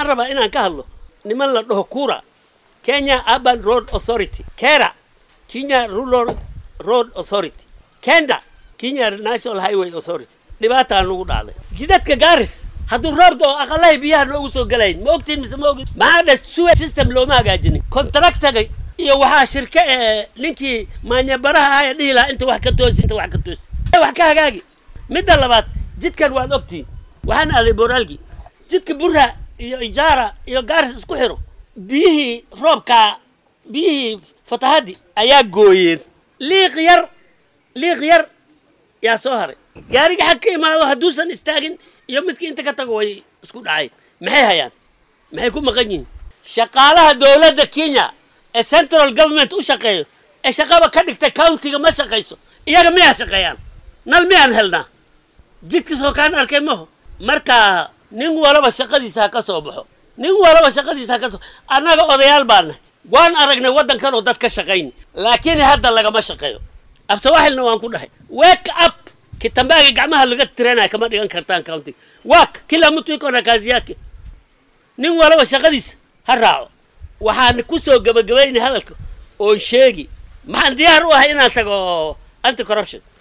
waxaan rabaa inaan ka hadlo niman la dhaho kura kenya urban road authority kera kenya rural road authority kenda kenya national highway authority dhibaataa nagu dhacday jidadka gaaris hadduu roob doo aqalahay biyaha noogu soo galayn ma ogtiin mise ma ogin maxaa dhe suwe system looma hagaajinin contractaga iyo waxaa shirke ee ninkii maanyabaraha ahaa ee dhihi lahaa inta wax ka toosi inta wax ka toosi wax ka hagaagi midda labaad jidkan waad ogtiin waxaan aaday boraalgi jidka burra iyo ijaara iyo gaaris isku xiro biyihii roobkaa biyihii fatahaddi ayaa gooyeen liiq yar liiq yar yaa soo haray gaariga xag ka imaado hadduusan istaagin iyo midkii inta ka tago way isku dhacay maxay hayaan maxay ku maqan yihiin shaqaalaha dowladda kenya ee central government u shaqeeyo ee shaqaba ka dhigtay countiga ma shaqayso iyaga miyaa shaqeeyaan nal miyaan helnaa jidkiisoo kaan arkay maho marka nin walaba shaqadiisa ha ka soo baxo nin walaba shaqadiisa ha ka soo annaga odayaal baa nahay waan aragnay waddankan oo dad ka shaqayn laakiin hadda lagama shaqeeyo aftawaxilna waan ku dhahay wake up kitambaaga gacmaha laga tiranaya kama dhigan kartaan countiga wak kila mtu iko na kazi yake nin walaba shaqadiisa ha raaco waxaan ku soo gabagabaynay hadalka oon sheegi maxaan diyaar u ahay inaan tago anti corruption